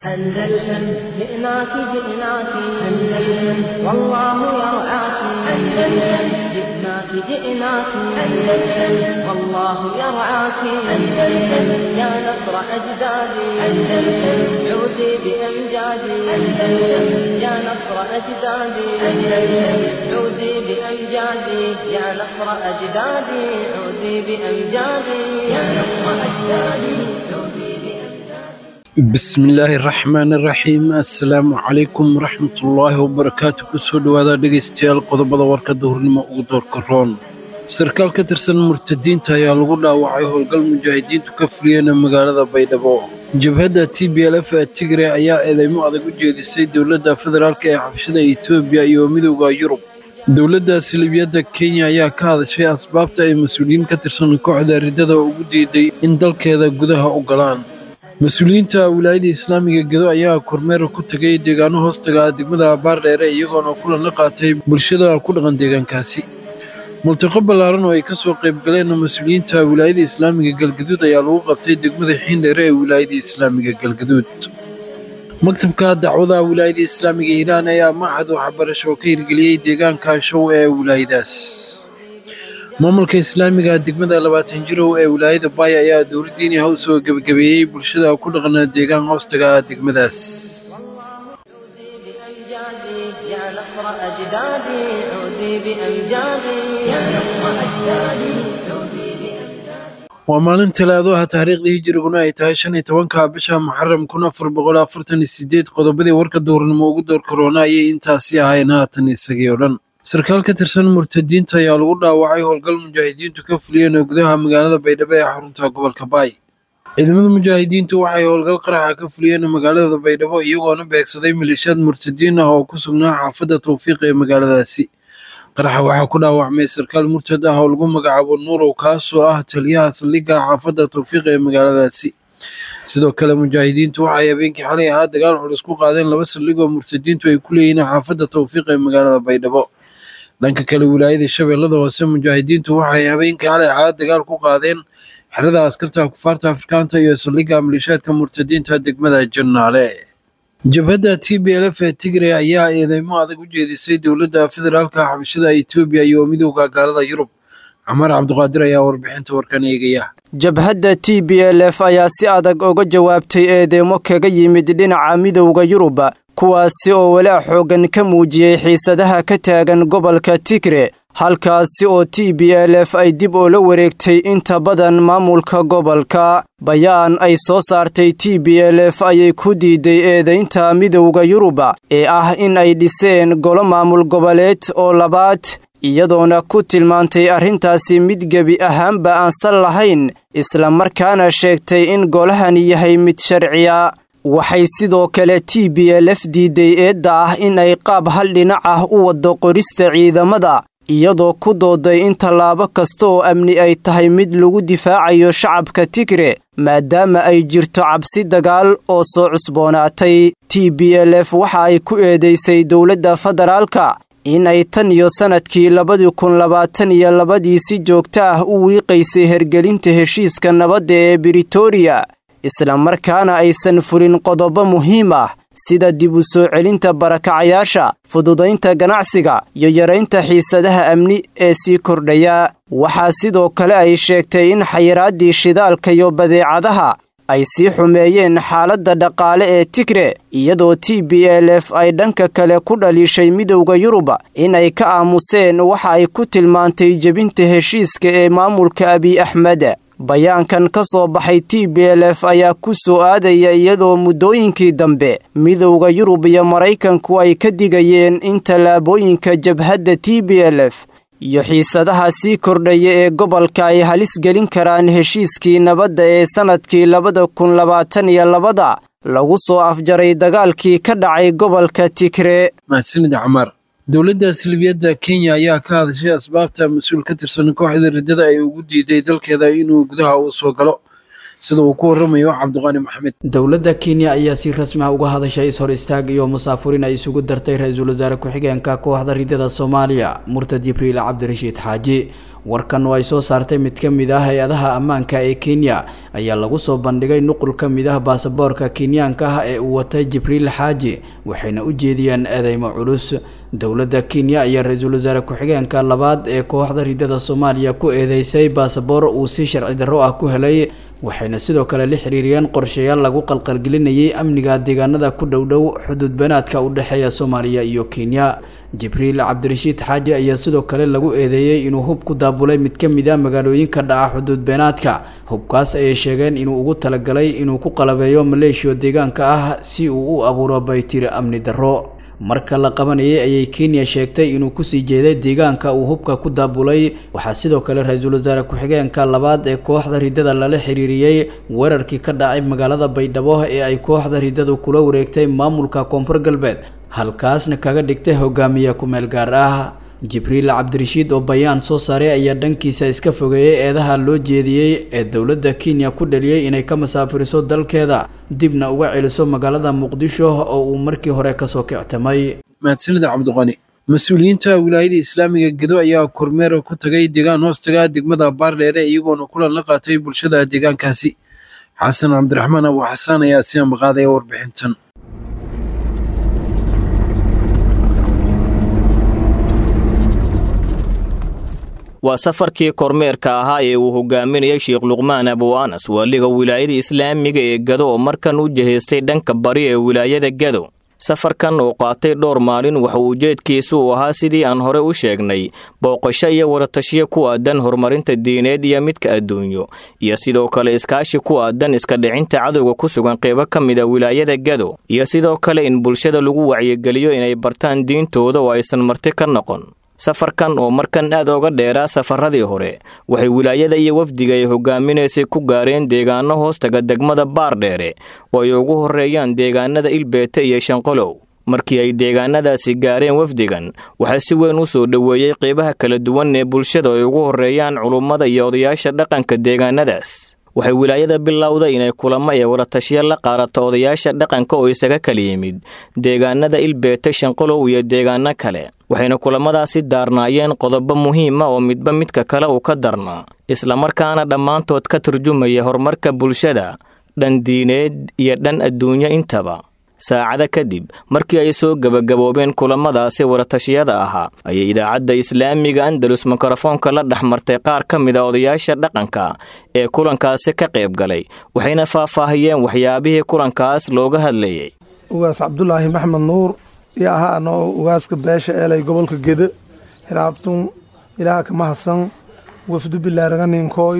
أندلسن جئناك جئناك أندلسن والله يرعاك أندلسن جئناك جئناك أندلسن والله يرعاك أندلسن يا نصر أجدادي أندلسن عودي بأمجادي أندلسن يا نصر أجدادي أندلسن عودي بأمجادي يا نصر أجدادي عودي بأمجادي يا نصر أجدادي عودي بأمجادي bismillaahi raxmaani raxiim assalaamu calaykum waraxmatullaahi wabarakaatu kusoo dhowaada dhegaystayaal qodobada warka duhurnimo ugu doorka roon sarkaal ka tirsan murtadiinta ayaa lagu dhaawacay howlgal mujaahidiintu ka fuliyeen magaalada baydhabo jabhadda t b l f ee tigre ayaa eedeymo adag u jeedisay dowladda federaalk ee xabshada etoobiya iyo midowda yurub dowladda silibiyadda kenya ayaa ka hadashay asbaabta ay mas-uuliyiin ka tirsan kooxda riddada ugu diiday in dalkeeda gudaha u galaan mas-uuliyiinta wilaayada islaamiga gedo ayaa kormeer ku tegay deegaano hoostaga degmada baardheere iyagoona kulan la qaatay bulshada ku dhaqan deegaankaasi multiqo ballaaran oo ay ka soo qayb galeen mas-uuliyiinta wilaayada islaamiga galgaduud ayaa lagu qabtay degmada xiindheere ee wilaayada islaamiga galgaduud maktabka dacwada wilaayada islaamiga hiiraan ayaa machad waxbarasho ka hirgeliyey deegaanka show ee wilaayadaas maamulka islaamiga degmada labaatan jirow ee wilaayada baay ayaa dowladdiini ha u soo gebagabeeyey bulshada ku dhaqna deegaan hoostaga degmadaas عودي بأمجادي يا نصر أجدادي عودي بأمجادي يا نصر أجدادي عودي بأمجادي waa maalin talaadaha taariikhdii hijiriguna ay tahay shan iyo tobanka bisha muxaram kun afar boqol afartan iyo sideed qodobadii warka duhurnimo ugu door korona ayay intaasi ahayn haatan isagii oo dhan sarkaal ka tirsan murtadiinta ayaa lagu dhaawacay howlgal mujaahidiintu ka fuliyeen oo gudaha magaalada baydhabo ee xarunta gobolka baay ciidamada mujaahidiintu waxay howlgal qaraxa ka fuliyeen magaalada baydhabo iyagoona beegsaday maleeshiyaad murtadiin ah oo ku sugnaa xaafadda tawfiiq ee magaaladaasi qaraxa waxaa ku dhaawacmay sarkaal murtad ah oo lagu magacaabo nuurow kaasoo ah taliyaha saldhigga xaafadda tawfiiq ee magaaladaasi sidoo kale mujaahidiintu waxay habeenkii xalay ahaa dagaal culus ku qaadeen laba saldhig oo murtadiintu ay ku leeyihiin xaafadda tawfiiq ee magaalada baydhabo dhanka kale wilaayada shabeellada hoose mujaahidiintu waxay habeenkii xalay ahaa dagaal ku qaadeen xerada askarta kufaarta afrikaanta iyo saldhigga maleeshiyaadka murtadiinta degmada jannaale jabhadda t b l f ee tigre ayaa eedeymo adag u jeedisay dowladda federaalka xabashada etoobiya iyo midowda gaalada yurub cumar cabduqaadir ayaa warbixinta warkan eegaya jabhadda t b l f ayaa si adag uga jawaabtay eedeymo kaga yimid dhinaca midowda yurub kuwaasi oo walaac xooggan ka muujiyey xiisadaha ka taagan gobolka tigre halkaasi oo t b l f ay dib oola wareegtay inta badan maamulka gobolka bayaan ay soo saartay t b l f ayay ku diiday eedaynta midowda yurub ee ah in ay dhiseen golo maamul goboleed oo labaad iyadoona ku tilmaantay arrintaasi mid gebi ahaanba aansan lahayn islamarkaana sheegtay in golahani yahay mid sharciya waxay sidoo kale t b l f diiday eedda ah in ay qaab hal dhinac ah u waddo qorista ciidamada iyadoo ku dooday in tallaabo kasta oo amni ay tahay mid lagu difaacayo shacabka tigre maadaama ay jirto cabsi dagaal oo soo cusboonaatay t b l f waxa ay ku eedaysay dowladda federaalka in ay tan iyo sannadkii labadii kun labaatan iyo labadii si joogto ah u wiiqaysay hergelinta heshiiska nabadda ee britoria islamarkaana aysan fulin qodobo muhiim ah sida dib u soo celinta barakacayaasha fududaynta ganacsiga iyo yaraynta xiisadaha amni ee sii kordhaya waxaa sidoo kale ay sheegtay in xayiraaddii shidaalka iyo badeecadaha ay sii xumeeyeen xaaladda dhaqaale ee tigre iyadoo t b l f ay dhanka kale ku dhaliishay midowda yurub inay ka aamuseen waxa ay ku tilmaantay jebinta heshiiska ee maamulka abiy axmed bayaankan ka soo baxay t b l f ayaa ku soo aadaya iyadoo muddooyinkii dambe midowda yurub iyo maraykanku ay ka digayeen in tallaabooyinka jabhadda t b l f iyo xiisadaha sii kordhaya ee gobolka ay halis gelin karaan heshiiskii nabadda ee sannadkii labada kun labaatan iyo labada lagu soo afjaray dagaalkii ka dhacay gobolka tigre mahadsanid camaar dowladda silibiyadda kenya ayaa ka hadashay asbaabta mas-uul ka tirsan kooxda riddada ay ugu diiday dalkeeda inuu gudaha u soo galo sida uu ku waramayo cabdiqaani maxamed dowladda kenya ayaa si rasmi ah uga hadashay is-hor istaag iyo musaafurin ay isugu dartay ra-iisul wasaare ku-xigeenka kooxda riddada soomaaliya murtad jibriil cabdirashiid xaaji warkan oo ay soo saartay mid ka mid ah hay-adaha ammaanka ee kenya ayaa lagu soo bandhigay nuqul ka mid ah baasaboorka kenyaanka ah ee uu watay jibriil xaaji waxayna u jeediyeen eedeymo culus dowladda kenya ayaa ra-iisul wasaare ku-xigeenka labaad ee kooxda ridada soomaaliya ku eedeysay baasaboor uu si sharci darro ah ku helay waxayna sidoo kale la xiriiriyeen qorshayaal lagu qalqalgelinayay amniga deegaanada ku dhowdhow xuduud banaadka u dhexeeya soomaaliya iyo kenya jibriil cabdirashiid xaaji ayaa sidoo kale lagu eedeeyey inuu hub ku daabulay mid ka mid a magaalooyinka dhaca xuduud beenaadka hubkaas ayay sheegeen inuu ugu talagalay inuu ku qalabeeyo maleeshiya deegaanka ah si uu u abuuro baytiri amni darro marka la qabanayay ayay kenya sheegtay inuu kusii jeeday deegaanka uu hubka ku daabulay waxaa sidoo kale ra-iisul wasaare ku-xigeenka labaad ee kooxda ridada lala xiriiriyey weerarkii ka dhacay magaalada baydhabo ee ay kooxda ridadu kula wareegtay maamulka koonfur galbeed halkaasna kaga dhigtay hogaamiye ku-meel gaar ah jibriil cabdirashiid oo bayaan soo saaray ayaa dhankiisa iska fogeeyey eedaha loo jeediyey ee dowladda kenya ku dhaliyey inay ka masaafiriso dalkeeda dibna uga celiso magaalada muqdisho oo uu markii hore kasoo kictamay mahadsanida cabdiqani mas-uuliyiinta wilaayada islaamiga gedo ayaa kormeer ku tagay deegaan hoostaga degmada baardheere iyagoona kulan la qaatay bulshada deegaankaasi xasan cabdiraxmaan abu xasaan ayaa si ambaqaadaya warbixintan waa safarkii kormeerka ahaa ee uu hogaaminayay sheekh luqmaan abu anas waaliga wilaayada islaamiga ee gado oo markan u jihaystay dhanka bari ee wilaayada gado safarkan oo qaatay dhowr maalin waxa ujeedkiisu uu ahaa sidii aan hore u sheegnay booqasho iyo wadatashiyo ku aadan horumarinta diineed iyo midka adduunyo iyo sidoo kale iskaashi ku aadan iska dhicinta cadowga ku sugan qeybo ka mid a wilaayada gado iyo sidoo kale in bulshada lagu wacyigeliyo inay bartaan diintooda oo aysan marti ka noqon safarkan oo markan aad oga dheeraa safaradii hore waxay wilaayada iyo wafdiga ay hogaaminaysay ku gaareen deegaano hoostaga degmada baardheere oo ay ugu horreeyaan deegaanada ilbeete iyo shanqolow markii ay deegaanadaasi gaareen wafdigan waxaa si weyn u soo dhoweeyey qeybaha kala duwan ee bulshada ay ugu horreeyaan culummada iyo odayaasha dhaqanka deegaanadaas waxay wilaayada bilowda inay kulamo ee wadatashiya la qaarato odayaasha dhaqanka oo isaga kala yimid deegaanada ilbeete shanqolow iyo deegaano kale waxayna kulamadaasi daarnaayeen qodobo muhiima oo midba midka kale uu ka darnaa islamarkaana dhammaantood ka turjumaya horumarka bulshada dhan diineed iyo dhan adduunyo intaba saacada kadib markii ay soo gebagaboobeen kulamadaasi wadatashiyada ahaa ayay idaacadda islaamiga andalus mikrofoonka la dhex martay qaar ka mid a odayaasha dhaqanka ee kulankaasi ka qayb galay waxayna faahfaahiyeen waxyaabihii kulankaas looga hadlayay ugaas cabdulaahi maxmed nuur iyo ahaa anoo ugaaska beesha eelay gobolka gede hiraabtun ilaaha kama hasan wafdu bilaaraganinkoy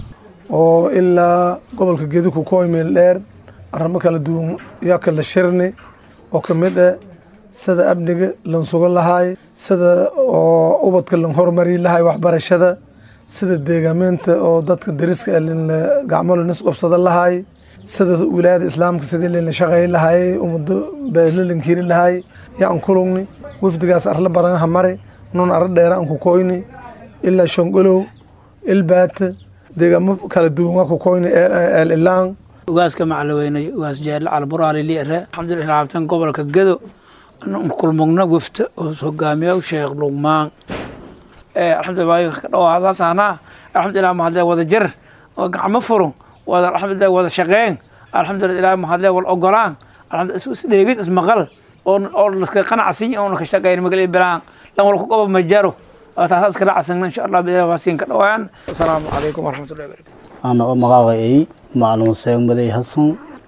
oo ilaa gobolka gede ku kooy meel dheer arrimo kala duwan yaa kala shirni oo ka mid ah sida amniga lan sugan lahaay sida oo ubadka lan horumari lahay waxbarashada sida deegaameynta oo dadka dariska gacmo lanis qabsada lahaay sida wilaayada islaamka sidii lana shaqeey lahaay ummado beesla lankiri lahaay yaan kulugni wafdigaas arla badan hamari nun arla dheera aan ku koyni ilaa shongolow ilbaata deegaamo kala duwan waa ku koyni eel ilaan ugaaska macalaweyne ugaas jeelle calburaali liire alxamdulilah laabtan gobolka gedo kulmugna wafta oo hogaamiya sheekh luqmaan alxamdulilah ka dhawaadaas anaa alxamdulilah mahadle wada jar oo gacmo furun wada alxamdulilah wada shaqeyn alxamdulilah ilaah mahadle wal ogolaan isdheegid ismaqal oo laska qanacsin oo ka shaqeyn magal bilaan lan wal ku qabo majaro taasaa iskala casagna insha allah bilah waasiin ka dhawaan asalaamu calaykum waraxmatullahi barakatu ana oo magacay macluum seeg maday hasan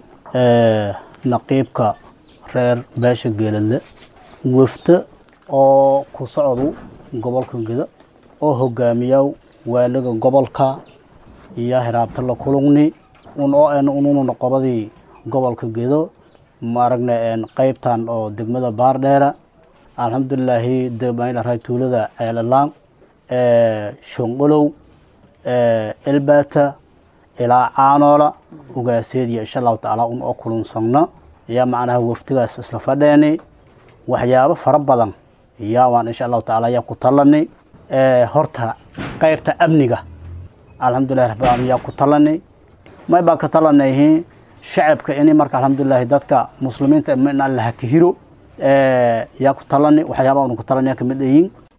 naqiibka reer beesha geeladle wafta oo ku socdu gobolka geda oo hogaamiya waaliga gobolka iyo hiraabta la kulugni un oo en ununa qobadii gobolka gedo maaragna qeybtan oo degmada baardheera alxamdulilaahi degmaydharay tuulada ceelalaan shongolow elbata ilaa caanoola ugaaseediya insha allahu tacaala un oo kulunsagno ayaa macnaha waftigaas isla fadheeni waxyaabo fara badan yaa waan insha allahu tacaala ayaa ku talani horta qeybta amniga alxamdulilahi rabbilalamin yaa ku talani may baan ka talanayhi shacabka ini marka alxamdulilahi dadka muslimiinta in alla hakihiro yaa ku talani waxyaaba unu ku talani yaa kamid ayiin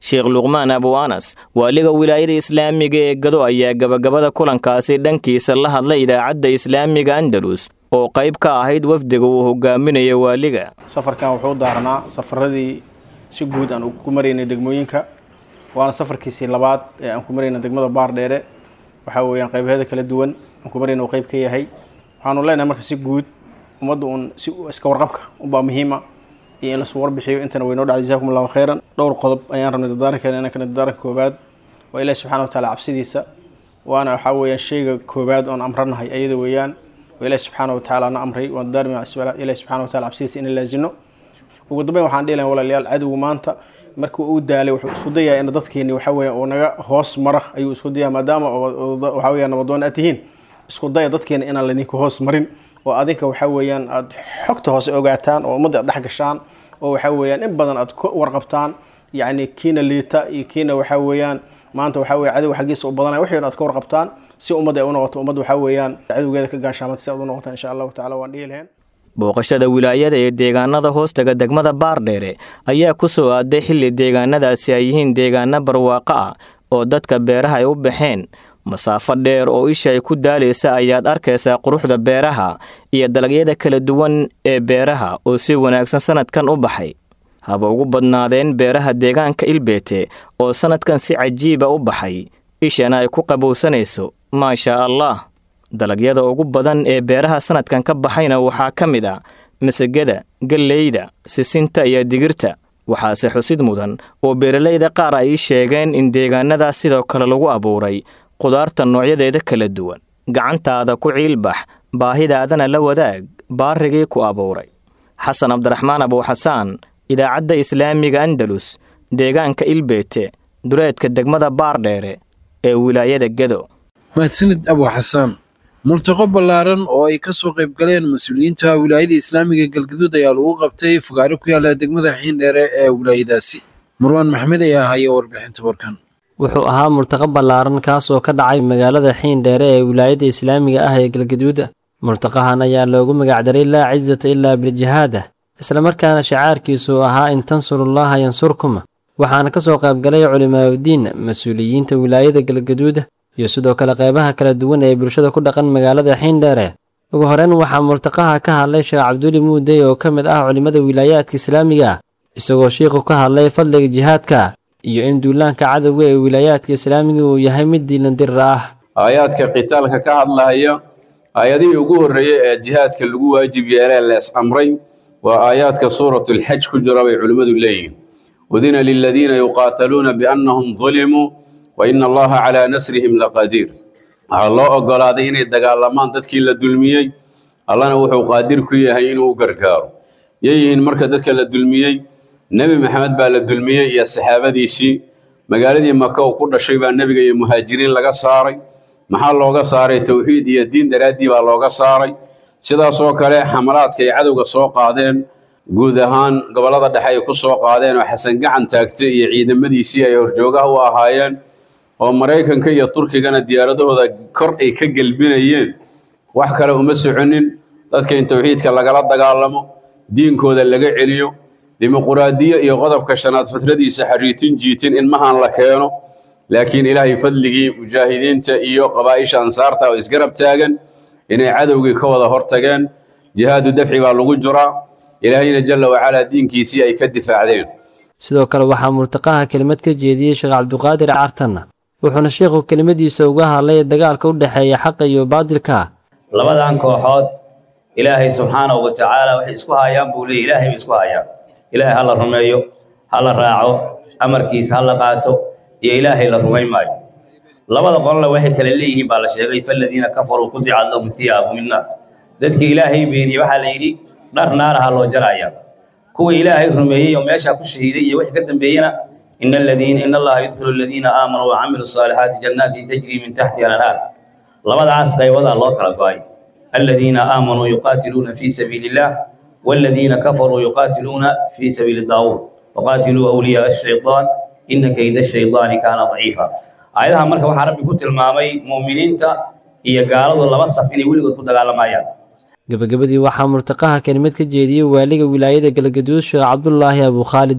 sheekh luqmaan abu anas waaliga wilaayada islaamiga ee gado ayaa gabagabada kulankaasi dhankiisa la hadlay idaacadda islaamiga andalus oo qayb ka ahayd wafdiga uu hogaaminaya waaliga safarkan wuxuu daarnaa safaradii si guud aan ku maraynay degmooyinka waana safarkiisii labaad ee aan ku marayna degmada baardheere waxaa weeyaan qaybaheeda kala duwan aan ku marayna uu qayb ka yahay waxaanu leenahay marka si guud ummadda uun si iska warqabka unbaa muhiima iyo in lasu warbixiyo intana waynoo dhacday jazakum allahu khayran dhowr qodob ayaan rabnay dardaarankeena inaan kana dardaaranka koobaad waa ilahi subxana wataala cabsidiisa waana waxaa weeyaan shayga koobaad oon amranahay ayada weeyaan waa ilahi subxaana watacaala na amray waan daarmi ilahi subxana wataala cabsidiisa inaan laazino ugu dambeyn waxaan dhihi lahay walaalayaal cadowgu maanta markii uu daalay wuxuu isku dayaa in dadkeeni waxa weeyaan uu naga hoos mara ayuu isku dayaa maadaama waxa weeyaan nabadoon aad tihiin isku daya dadkeena inaan laydinka hoos marin oo adinka waxa weeyaan aad xogta hoose ogaataan oo ummadda aad dhex gashaan oo waxa weeyaan in badan aad ku warqabtaan yacni kiina liita iyo kiina waxa weeyaan maanta waxa weeye cadow xaggiisa u badanaya wixii aad ka warqabtaan si ummadda ay u noqoto ummadda waxa weeyaan cadowgeeda ka gaashaamata si aad u noqotaan insha allahu tacala waan dhihi lahayn booqashada wilaayada ee deegaanada hoostaga degmada baardheere ayaa ku soo aaday xilli deegaanadaasi ay yihiin deegaano barwaaqo ah oo dadka beeraha ay u baxeen masaafo dheer oo isha ay ku daalaysa ayaad arkaysaa quruxda beeraha iyo dalagyada kala duwan ee beeraha oo si wanaagsan sannadkan u baxay haba ugu badnaadeen beeraha deegaanka ilbeete oo sannadkan si cajiiba u baxay ishana ay ku qabowsanayso maashaa allah dalagyada ugu badan ee beeraha sannadkan ka baxayna waxaa ka mid a masagada galleyda sisinta iyo digirta waxaase xusid mudan oo beeralayda qaar ay sheegeen in deegaanadaas sidoo kale lagu abuuray qudaarta noocyadeeda kala duwan gacantaada ku ciilbax baahidaadana la wadaag baarigii ku abuuray xasan cabdiraxmaan abuuxasaan idaacadda islaamiga andalus deegaanka ilbeete duleedka degmada baardheere ee wilaayada gedo mahadsanid abu xasaan multaqo ballaaran oo ay ka soo qayb galeen mas-uuliyiinta wilaayada islaamiga galgaduud ayaa lagu qabtay fogaaro ku yaala degmada xiindheere ee wilaayadaasi marwaan maxmed ayaa haya warbixinta warkan wuxuu ahaa murtaqo ballaaran kaasoo ka dhacay magaalada xiindheere ee wilaayada islaamiga ah ee galgaduud murtaqahan ayaa loogu magacdaray laa cisata ilaa biljihaada islamarkaana shacaarkiisu ahaa in tansurullaha yansurkum waxaana ka soo qaybgalay culimaaudiin mas-uuliyiinta wilaayada galgaduud iyo sidoo kale qeybaha kala duwan ee bulshada ku dhaqan magaalada xiindheere ugu horeyn waxaa murtaqaha ka hadlay sheekh cabduli muudey oo ka mid ah culimmada wilaayaadka islaamiga isagoo shiikhu ka hadlay fadliga jihaadka iyo in duulaanka cadowga ee wilaayaadka islaamiga uu yahay mid diilandirir ah aayaadka qitaalka ka hadlahaya aayadihii ugu horreeyey ee jihaadka lagu waajib yeelee lees amray waa aayaadka suuratulxaj ku jira bay culimmadu leeyihin udina liladiina yuqaataluuna biannahum dulimuu wa ina allaha calaa nasrihim laqadiir waxaa loo oggolaaday inay dagaalamaan dadkii la dulmiyey allana wuxuu qaadir ku yahay inuu u gargaaro yeeyihiin marka dadka la dulmiyey nebi maxamed baa la dulmiyey iyo saxaabadiisii magaaladii maka uu ku dhashay baa nebiga iyo muhaajiriin laga saaray maxaa looga saaray towxiid iyo diin daraaddii baa looga saaray sidaasoo kale xamalaadka ay cadowga soo qaadeen guud ahaan gobollada dhexe ay ku soo qaadeen oo xasan gacan taagtay iyo ciidamadiisii ay horjoogaha u ahaayeen oo maraykanka iyo turkigana diyaaradahooda kor ay ka gelbinayeen wax kale uma soconin dadka in towxiidka lagala dagaalamo diinkooda laga celiyo dimuquraadiyo iyo qodobka shanaad fatradiisa xariitin jiitin in mahan la keeno laakiin ilaahay fadligii mujaahidiinta iyo qabaa'isha ansaarta oo isgarab taagan inay cadowgii ka wada hortageen jihaadu dafci baa lagu jiraa ilaahayna jalla wacalaa diinkiisii ay ka difaacdeen sidoo kale waxaa murtaqaha kelimad ka jeediyey sheekh cabduqaadir cartanna wuxuuna sheikhu kelimadiisa uga hadlay dagaalka u dhexeeya xaqa iyo baadilka labadan kooxood ilaahay subxaanahu wa tacaala waxay isku hayaan buu leeyay ilaahay bay isku hayaan ilaahay ha la rumeeyo ha la raaco amarkiisa ha la qaato iyo ilaahay la rumayn maayo labada qolna waxay kale leeyihiin baa la sheegay faladiina kafaruu qudicat lahum thiyaabu min naar dadkii ilaahay beeniye waxaa la yidhi dhar naaraha loo jaraya kuwa ilaahay rumeeyey oo meeshaa ku shahiiday iyo wixii ka dambeeyena in aladiina in allaha yudkhilu aladiina aamanuu wacamilu الصaalixaati jannaatin tajri min taxtiha anhaar labadaas qaybadaa loo kala go-ay aladiina aamanuu yuqaatiluuna fi sabiili illah والذين كفروا يقاتلون في سبيل الطاغوت وقاتلوا أولياء الشيطان إن كيد الشيطان كان ضعيفا آياتها marka waxa rabbi ku tilmaamay muuminiinta iyo gaaladu laba saf inay weligood ku dagaalamayaan gabagabadii waxaa murtaqaha kelimad ka jeediyey waaliga wilaayada galgaduud sheekh cabdulaahi abu khaalida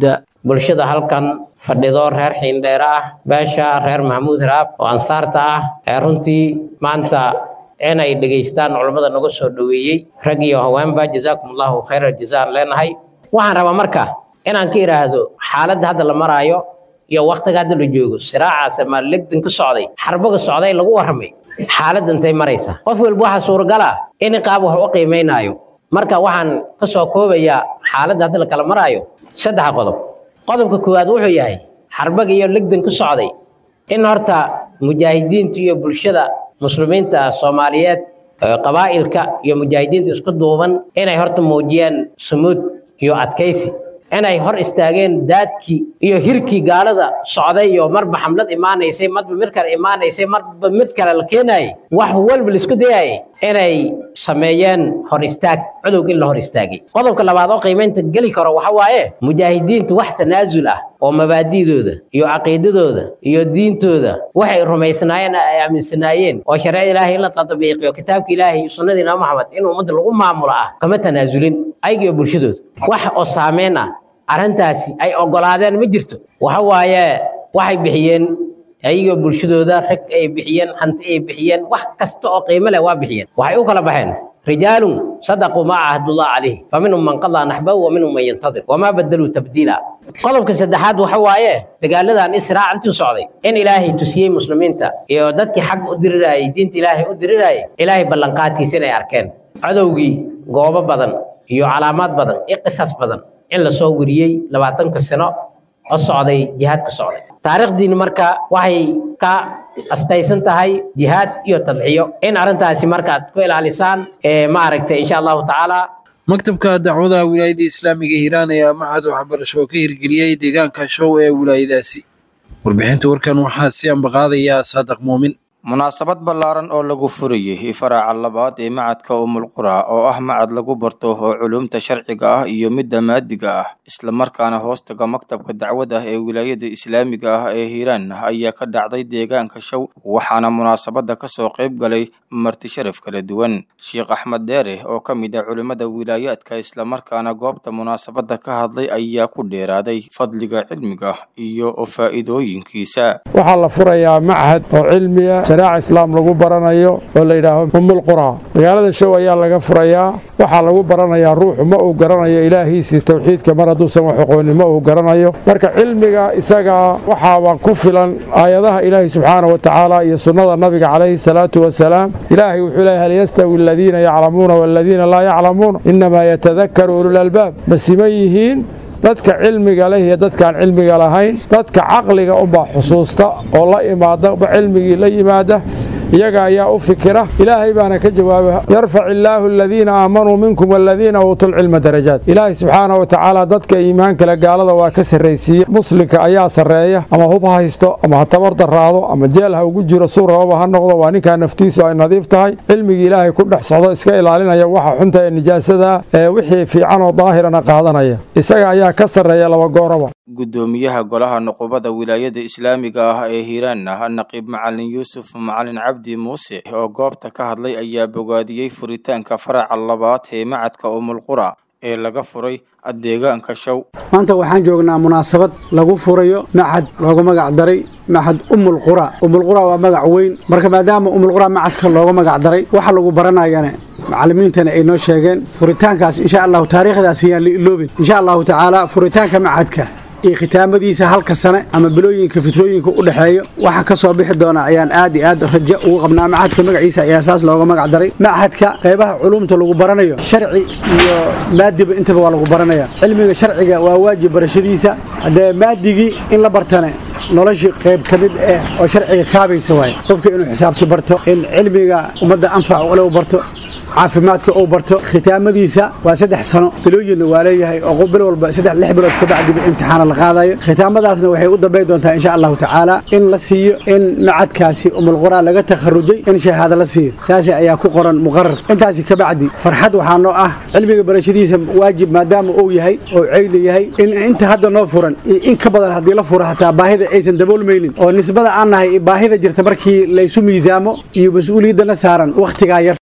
bulshada halkan fadhido reer xiindheere ah beesha reer maxamuud raab oo ansaarta ah ee runtii maanta inay dhegaystaan culammada naga soo dhoweeyey rag iyo haweenba jazaakum allahu khayra jazaan leenahay waxaan rabaa marka inaan ka idhaahdo xaaladda hadda la maraayo iyo waktiga hadda la joogo siraacaas ama legdan ka socday xarbaga socday lagu warramay xaaladda intay maraysa qof walba waxaa suuragal ah in qaab wax u qiimaynaayo marka waxaan ka soo koobayaa xaaladda hadda la kala maraayo saddex qodob qodobka koowaad wuxuu yahay xarbaga iyo legdan ka socday in horta mujaahidiinta iyo bulshada muslimiinta soomaaliyeed qabaa'ilka iyo mujaahidiinta isku duuban inay horta muujiyaan sumuud iyo adkaysi inay hor istaageen daadkii iyo hirkii gaalada socday iyo marba xamlad imaanaysay marba mid kale imaanaysay marba mid kale la keenayay wax walba laisku dayayay inay sameeyeen hor istaag cudowg in la hor istaagay qodobka labaad oo qiimaynta geli karo waxa waaye mujaahidiintu wax tanaasul ah oo mabaadi'dooda iyo caqiidadooda iyo diintooda waxay rumaysnaayeen ay aaminsanaayeen oo shareecada ilaahay in la tadbiiqiyo kitaabka ilaahay iyo sunnadii nabi maxamed in ummadda lagu maamulo ah kama tanaasulin ayaga iyo bulshadooda wax oo saameyn ah arrintaasi ay oggolaadeen ma jirto waxa waaye waxay bixiyeen ayagoo bulshadooda rag ay bixiyeen hanti ay bixiyeen wax kasta oo qiimo leh waa bixiyeen waxay u kala baxeen rijaalun sadaquu maa cahdullah calayh fa minhum man qadaa naxbahu wa minhum man yantadir wamaa badaluu tabdiila qodobka saddexaad waxa waaye dagaaladan israac intuu socday in ilaahay tusiyey muslimiinta iyo dadkii xag u dirirayay diinta ilaahay u dirirayay ilaahay ballanqaadkiisa inay arkeen cadowgii goobo badan iyo calaamaad badan iyo qisas badan in lasoo weriyey labaatanka sano oo socday jihaad ka socday taariikhdiini marka waxay ka astaysan tahay jihaad iyo tadxiyo in arrintaasi marka aad ku ilaalisaan maaragtay insha allahu tacaala maktabka dacwadaha wilaayadda islaamiga hiiraan ayaa macad waxbarasho oo ka hirgeliyey deegaanka show ee wilaayadaasi warbixinta warkan waxaa si ambaqaadayaa saadiq muumin munaasabad ballaaran oo lagu furayay faraca labaad ee macadka umulqura oo ah macad lagu barto oo culumta sharciga ah iyo midda maadiga ah islamarkaana hoostaga maktabka dacwada ee wilaayada islaamiga ah ee hiiraan ayaa ka dhacday deegaanka show waxaana munaasabada kasoo qayb galay marti sharaf kala duwan sheekh axmed deere oo ka mid ah culimmada wilaayaadka islamarkaana goobta munaasabada ka hadlay ayaa ku dheeraaday fadliga cilmiga iyo faa'iidooyinkiisa waxaa la furayaa machad oo cilmiya shareeca islaam lagu baranayo oo la yidhaaho umulqura magaalada show ayaa laga furayaa waxaa lagu baranayaa ruuxu ma uu garanayo ilaahiisii towxiidka mar hadduusan wax aqoonin ma uu garanayo marka cilmiga isagaa waxaaba ku filan aayadaha ilaahi subxaana wa tacaala iyo sunnada nabiga calayhi salaatu wasalaam ilaahay wuxuu leeyahy hal yastawi aladiina yaclamuuna waladiina laa yaclamuun innamaa yatadakaru ululalbaab ma siman yihiin dadka cilmiga leh iyo dadkaan cilmiga lahayn dadka caqliga unbaa xusuusta oo la imaada cilmigii la yimaada iyaga ayaa u fikira ilaahay baana ka jawaaba yarfac illaahu aladiina aamanuu minkum waladiina uutuu lcilma darajaat ilaahay subxaana wa tacaala dadka iimaankale gaalada waa ka sarraysiiye muslimka ayaa sarreeya ama hub ha haysto ama ha tabar daraado ama jeel ha ugu jiro suu rababa ha noqdo waa ninkaa naftiisu ay nadiif tahay cilmigii ilaahay ku dhex socdo iska ilaalinaya waxa xunta ee nijaasada ee wixii fiican oo daahirana qaadanaya isaga ayaa ka sarreeya laba gooraba gudoomiyaha golaha nuqubada wilaayada islaamiga ah ee hiiraan ah naqiib macalin yuusuf macalin cabdi muuse oo goobta ka hadlay ayaa bogaadiyey furitaanka faraca labaad ee macadka umulqura ee laga furay deegaanka show maanta waxaan joognaa munaasabad lagu furayo macad looga magac daray macad umulqura umulqura waa magac weyn marka maadaama umulqura macadka looga magac daray waxa lagu baranayana macallimiintana ay noo sheegeen furitaankaas insha allahu taariikhdaas ayaan la iloobin insha allahu tacaala furitaanka macadka iyo khitaamadiisa halka sane ama bilooyinka fitrooyinka u dhexeeyo waxa ka soo bixi doona ayaan aad iyo aad rajo ugu qabnaa machadka magaciisa ayaa saas looga magac daray machadka qaybaha culumta lagu baranayo sharci iyo maadiba intaba waa lagu baranaya cilmiga sharciga waa waajib barashadiisa haddee maadigii in la bartane noloshii qayb ka mid ah oo sharciga kaabaysa waaye qofka inuu xisaabti barto in cilmiga ummadda anfac ule u barto caafimaadka uu barto khitaamadiisa waa saddex sano bilooyinna waa leeyahay oo bil walba saddex lix bilood ka bacdiba imtixaana la qaadayo khitaamadaasna waxay u dambayn doontaa insha allahu tacaala in la siiyo in macadkaasi umulquraan laga takharujay in shahaado la siiyo saasi ayaa ku qoran muqarar intaasi ka bacdi farxad waxaa noo ah cilmiga barashadiisa waajib maadaama uu yahay oo ceyli yahay in inta hadda noo furan iyo in ka badan haddii la furo hataa baahida aysan daboolmaynin oo nisbada aan nahay baahida jirta markii laysu miisaamo iyo mas-uuliyaddana saaran wakhtigaa yar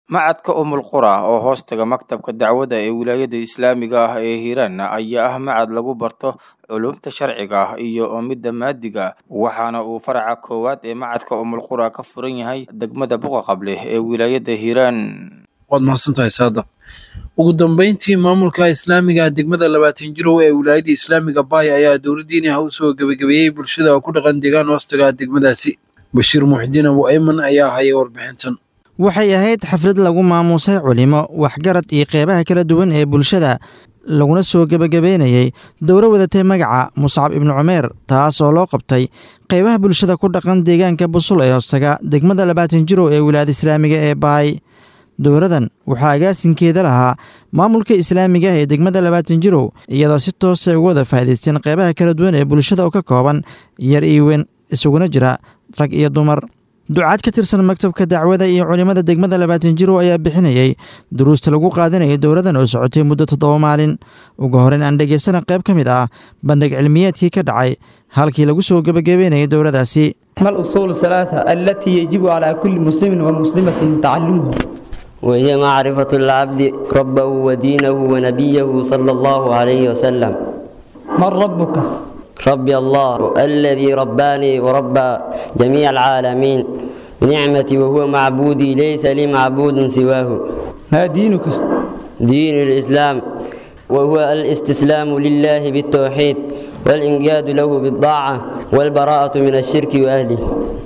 macadka umulqura oo hoostaga maktabka dacwadda ee wilaayada islaamiga ah ee hiiraan ayaa ah macad lagu barto culumta sharciga ah iyo midda maadiga waxaana uu faraca koowaad ee macadka umulqura ka furan yahay degmada buqa qable ee wilaayada hiiraan waad mahadsantahay saadaq ugu dambeyntii maamulka islaamiga degmada labaatan jirow ee wilaayada islaamiga baay ayaa dowladdiini ah usoo gebagabeeyey bulshada oo ku dhaqan deegaan hoostaga degmadaasi bashiir muxdiin abu ayman ayaa hayay warbixintan waxay ahayd xaflad lagu maamuusay culimo waxgarad iyo qeybaha kala duwan ee bulshada laguna soo gebagabeynayey dowro wadatay magaca muscab ibnu cumeer taas oo loo qabtay qeybaha bulshada ku dhaqan deegaanka busul ee hoostaga degmada labaatan jirow ee wilaayada islaamiga ee baay dowradan waxaa agaasinkeeda lahaa maamulka islaamiga ah ee degmada labaatan jirow iyadoo si toosa uga wada faa'idaysteen qeybaha kala duwan ee bulshada oo ka kooban yar iyo weyn isuguna jira rag iyo dumar ducaad ka tirsan maktabka dacwada iyo culimmada degmada labaatan jirow ayaa bixinayey duruusta lagu qaadanayay dowladan oo socotay muddo toddoba maalin ugu horeyn aan dhegaysana qayb ka mid ah bandhig cilmiyeedkii ka dhacay halkii lagu soo gebagabeynayay dowladaasi ما الأصول الثلاثة التي يجب على كل مسلم ومسلمة تعلمها وهي معرفة العبد ربه ودينه ونبيه صلى الله عليه وسلم من ربك ربي الله الذي رباني وربى جميع العالمين بنعمتي وهو معبودي ليس لي معبود سواه ما دينك دين الإسلام وهو الاستسلام لله بالتوحيد والإنقياد له بالطاعة والبراءة من الشرك وأهله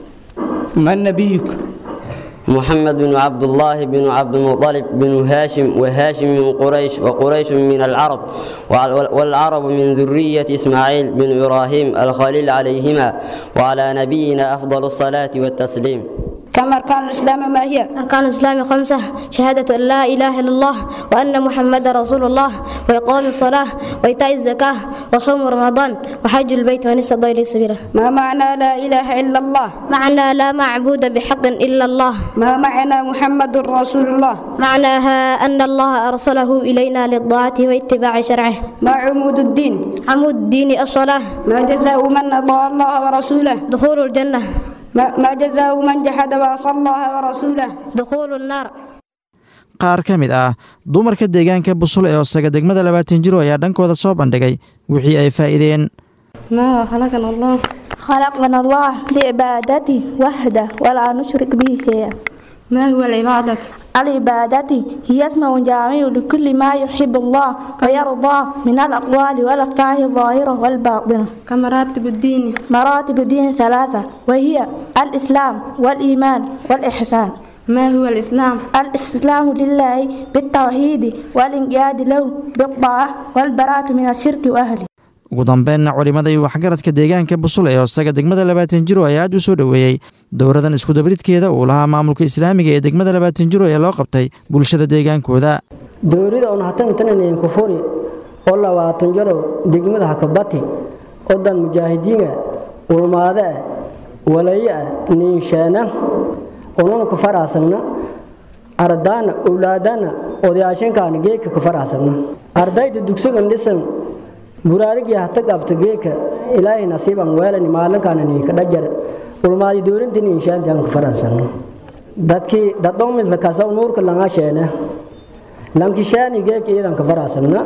من نبيك محمد بن عبد الله بن عبد المطلب بن هاشم وهاشم من قريش وقريش من العرب والعرب من ذرية إسماعيل بن إبراهيم الخليل عليهما وعلى نبينا أفضل الصلاة والتسليم كم أركان الإسلام ما هي؟ أركان الإسلام خمسة شهادة أن لا إله إلا الله وأن محمد رسول الله وإقام الصلاة وإيتاء الزكاة وصوم رمضان وحج البيت ومن استطاع إليه سبيلا ما معنى لا إله إلا الله؟ معنى لا معبود بحق إلا الله ما معنى محمد رسول الله؟ معناها أن الله أرسله إلينا للطاعة واتباع شرعه ما عمود الدين؟ عمود الدين الصلاة ما جزاء من أطاع الله ورسوله؟ دخول الجنة ما ما جزاء من جحد وعصى الله ورسوله دخول النار qaar ka mid ah dumarka deegaanka busul ee hoosaga degmada labaatan jiro ayaa dhankooda soo bandhigay wixii ay faa'iideen ما خلقنا الله خلقنا الله لعبادته وحده ولا نشرك به شيئا ما هو العبادة؟ العبادة هي اسم جامع لكل ما يحب الله ويرضى من الأقوال والأفعال الظاهرة والباطنة كم مراتب الدين؟ مراتب الدين ثلاثة وهي الإسلام والإيمان والإحسان ما هو الإسلام؟ الإسلام لله بالتوحيد والإنقياد له بالطاعة والبراءة من الشرك وأهله ugu dambeynna culimmada iyo waxgaradka deegaanka busul ee hoosaga degmada labaatan jiro ayaa aad u soo dhoweeyey dowradan iskudabridkeeda uu lahaa maamulka islaamiga ee degmada labaatan jiro ee loo qabtay bulshada deegaankooda dowrida un hatantananayn kufuri oo labaatan jaro degmada hakabati odan mujaahidiina ulmaade ah walaye ah niinsheena ununa ku faraasagna ardaana owlaadana odayaashankaana geeka ku faraasagna ardayda dugsigan dhisan buraarigii hata qabta geeka ilaahay nasiiban weelani maalinkaana niinka dhajar ulmaadi doorinta niinshaanti aan ku faraasagna dadkii dadhomisla kasaw nuurka langa sheena lankishaani geeka iyadan ka faraasagna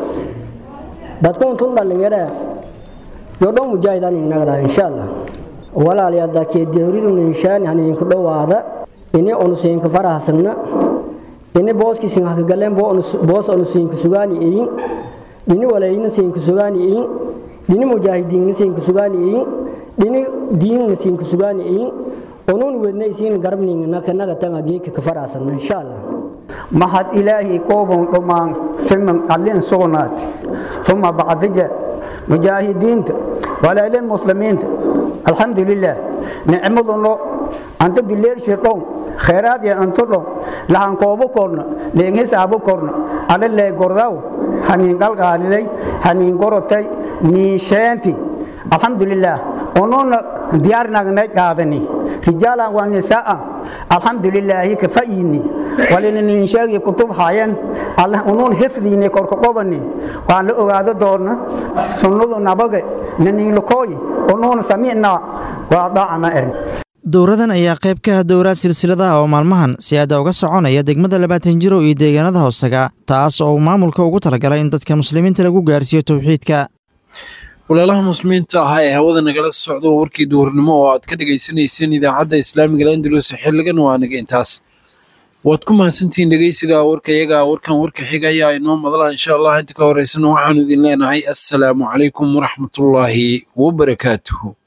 dadkuun tun dhalinyara yodhon mujaahidan inagada insha allah walaalayaal dakee dowridu niinshaani haniinku dhowaada ini onusiinka faraasagna ini booskiisin hakagaleen boos onusiinka sugaani iyin dhini walayna siinka sugaani iyin dhini mujaahidiinna siinka sugaani iyin dhini diinna siinka sugaani iyin onuun wedna isiin garabninga kanaga tanga geeka ka faraasagna insha allah mahad ilaahi koobon dhammaan siman allin sugnaati uma bacdija mujaahidiinta walaalin muslimiinta alxamdulilah nicmaduno anta dileershi dhon khayraad ya antu dhon lahan koobo korna leen hisaabu korna alle lee gordaw haniin qalqaalilay haniin gorotay niisheenti alxamdulilah onuuna diyaarnagnay qaadani rijaalan waa nisaa'an alxamdulilaahi ka fa'yini walina niin sheegi kutub hayan allah unuun xifdiini korka qobani waan la ogaado doona sunnadu nabaga naniin lakooyi unuun samicna waa daacna er dowradan ayaa qayb ka ah dowraad silsiladaha oo maalmahan si aada uga soconaya degmada labaatan jiro iyo deegaanada hoostaga taas oo uu maamulka ugu talagalay in dadka muslimiinta lagu gaarsiiyo towxiidka walaalaha muslimiinta ahaa ee hawada nagala socdo warkii duhurnimo oo aad ka dhagaysanayseen idaacadda islaamiga landalus xiligan waa naga intaas waad ku mahadsantihiin dhegeysiga warkayaga warkan warka xiga ayaa inoo madala insha allah inta ka horeysana waxaanu idin leenahay assalaamu calaykum waraxmatullaahi wabarakaatuhu